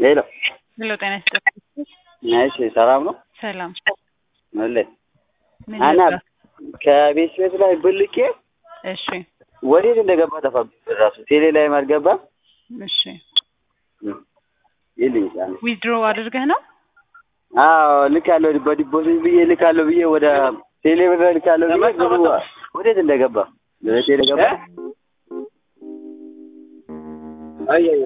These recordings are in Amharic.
ሄሎ ሄሎ ጤና ይስጥልኝ። እሺ ሰላም ነው? ሰላም አለ ምን አና ልርዳ? ከቤት ቤት ላይ ብልኬ እሺ ወዴት እንደገባ ጠፋብኝ። ራሱ ቴሌ ላይም አልገባም። እሺ ይልኝ ጫን ዊዝድሮ አድርገህ ነው? አዎ ልካለሁ፣ በዲፖዚት ብዬ ልካለሁ ብዬ ወደ ቴሌ ብር ልካለሁ ብዬ ብሩ ወዴት እንደገባ ቴሌ ገባ። አይ አይ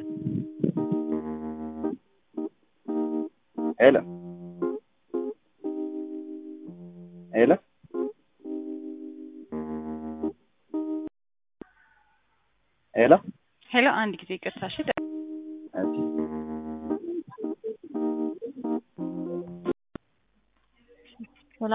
ሄሎ ሄሎ ሄሎ ሄሎ አንድ ጊዜ ይቅርታ። እሺ ሄሎ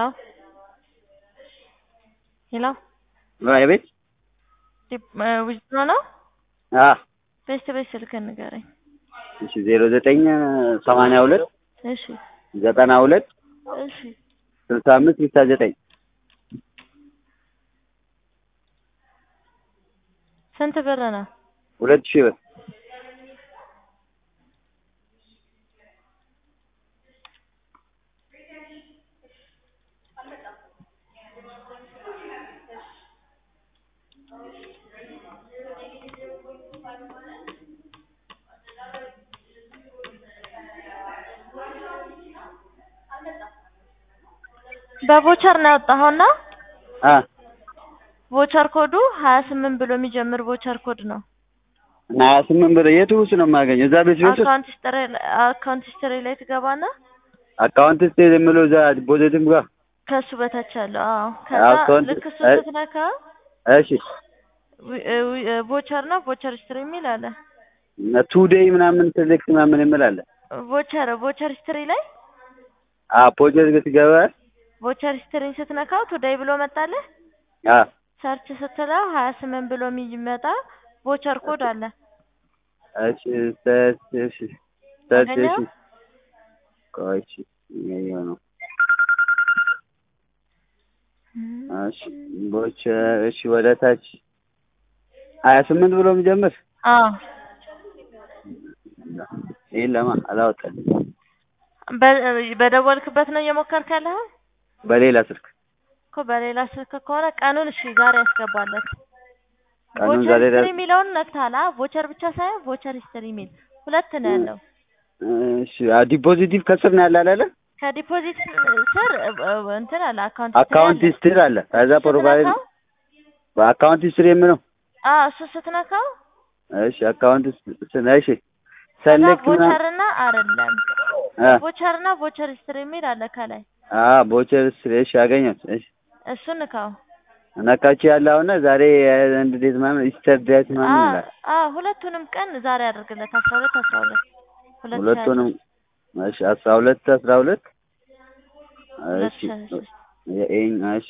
ሄሎ ቤት ዊዝድሮ ነው? አ ቤስት ቤት ስልክህን ንገረኝ። እሺ ዜሮ ዘጠኝ ሰማንያ ሁለት እሺ ዘጠና ሁለት እሺ ስልሳ አምስት ስልሳ ዘጠኝ ስንት ብር ነው? ሁለት ሺህ ብር በቮቸር ነው ያወጣኸውና አ ቮቸር ኮዱ ሀያ ስምንት ብሎ የሚጀምር ቮቸር ኮድ ነው። እና ሀያ ስምንት ብር የቱ ውስጥ ነው የማገኘው? እዛ ቤት ቤት ውስጥ አካውንት ሂስትሪ አካውንት ሂስትሪ ላይ ትገባና አካውንት ውስጥ የምለው እዛ ዲፖዚትም ጋር ከሱ በታች ያለው አዎ። ከዛ አካውንት- ልክ እሱ እ- ስትነካ እሺ ቮቸር ነው ቮቸር ሂስትሪ የሚል አለ። ቱ ዴይ ምናምን ሴሌክት ምናምን የምል አለ። ቮቸር ቮቸር ሂስትሪ ላይ አ ፖጀት ገትገባ ቮቸር ሂስትሪን ስትነካው ቱዴይ ብሎ መጣልህ። አ ሰርች ስትለው ሀያ ስምንት ብሎ የሚመጣ ቮቸር ኮድ አለ። እሺ ሰርች እሺ ሰርች እሺ አገኘኸው? ቆይ እሺ ይኸው ነው። እሺ ቦች እሺ ወደ ታች ሀያ ስምንት ብሎ የሚጀምር አዎ ይሄን ለማ አላወጣልኝ በ- በደወልክበት ነው እየሞከርክ ያለኸው በሌላ ስልክ እኮ በሌላ ስልክ ከሆነ ቀኑን እሺ ዛሬ ያስገባለት ቀኑን ቮቸር ዛሬ ሂስትሪ የሚለውን ነክተሃል አ ቮቸር ብቻ ሳይሆን ቮቸር ሂስትሪ የሚል ሁለት ነው ያለው እሺ አ ዲፖዚቲቭ ከስር ነው ያለ አይደለ? ከዲፖዚት ስር እ- እ- እንትን አለ አካውንት አካውንት ሂስትሪ ሂስትሪ አለ። ከዛ አለ። ፕሮፋይል ስትነካው በአካውንት ሂስትሪ የምለው አዎ እሱ ስትነካው እሺ አካውንት ስ- እሺ ከዛ ሰሌክት ምናምን ቮቸር እና አይደለም አ ቮቸር እና ቮቸር ሂስትሪ የሚል አለ ከላይ አ ቦቸር ሂስትሪ እሺ አገኘሁት። እሺ እሱን ንካው ነካች ያለ አሁን ዛሬ አንድ ዴት ምናምን ኢስተር ዴት ምናምን አዎ ይላል። አዎ ሁለቱንም ቀን ዛሬ አድርግለት አስራ ሁለት አስራ ሁለት ሁለት ሺህ ሁለቱንም እሺ አስራ ሁለት አስራ ሁለት ሁለት እሺ ሺህ ሀያ ሦስት የኤኝ እሺ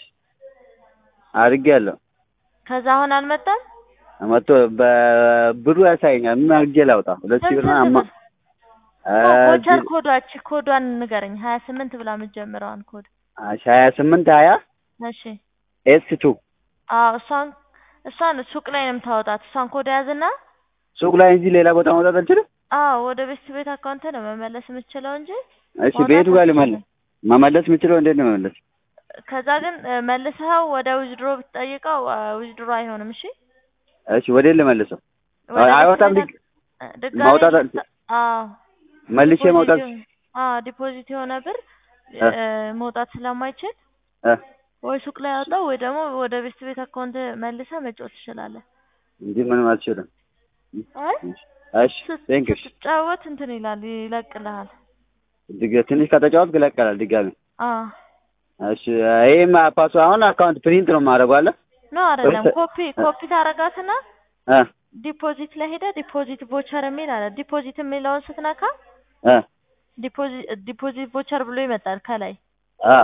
አድርጌያለሁ። ከዛ አሁን አልመጣም መጥቶ በብሩ ያሳየኛል። ምን አድርጌ ላውጣ? ሁለት ሺህ ብር ስንት ምናምን ብር? አ ቮቸር ኮዷች ኮዷን ንገረኝ ሀያ ስምንት ብላ የምትጀምረዋን ኮድ እሺ ሀያ ስምንት ሀያ እሺ ኤስ ቱ አዎ እሷን እሷን ሱቅ ላይ ነው የምታወጣት እሷን ኮድ ያዝና ሱቅ ላይ እንጂ ሌላ ቦታ መውጣት አልችልም። አዎ ወደ ቤት ቤት አካውንት ነው መመለስ የምትችለው እንጂ እሺ ማውጣት ቤቱ ጋር ልመለስ አትችልም። መመለስ የምችለው እንዴት ነው መመለስ? ከዛ ግን እ፣ መልሰኸው ወደ ዊዝድሮ ብትጠይቀው ዊዝድሮ አይሆንም እሺ እሺ ወዴት ልመልሰው? ወደ ቤት አይወጣም። ቤት ዲግ- አ- ድጋሜ ማውጣት አል- ስታ- አዎ መልሼ ዲፖዚት መውጣት የሆነ- አዎ ዲፖዚት የሆነ ብር እ። እ፣ መውጣት ስለማይችል እ ወይ ሱቅ ላይ አውጣው ወይ ደግሞ ወደ ቤት ቤት አካውንት መልሰህ መጫወት ትችላለህ። እንጂ ምንም አልችልም። አይ እሺ ቴንክ ዩ። ስትጫወት እንትን ይላል ይለቅልሃል። ድግ- ትንሽ ከተጫወትክ ይለቀላል ድጋሜ። አዎ እሺ ይሄማ ፓሱ አሁን አካውንት ፕሪንት ነው የማደርገው አለ ኖ አይደለም፣ ወይስ- ኮፒ ኮፒ ታረጋትና እ ዲፖዚት ላይ ሄደህ ዲፖዚት ቮቸር የሚል አለ። ዲፖዚት የሚለውን ስትነካ እ ዲፖዚት ዲፖዚት ቮቸር ብሎ ይመጣል ከላይ። አ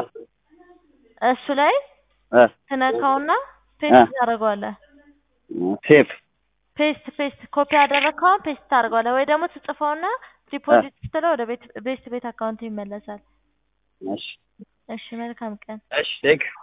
እሱ ላይ እ ትነካውና እ ፔስት ታደርገዋለህ። ሴፍ ፔስት ፔስት ኮፒ ያደረግከውን ፔስት ታደርገዋለህ ወይ ደግሞ ትጽፈውና ዲፖዚት ስትለው ወደ ቤት ቤስት ቤት አካውንት ይመለሳል። እሺ እሺ መልካም ቀን። እሺ ቴንክ ዩ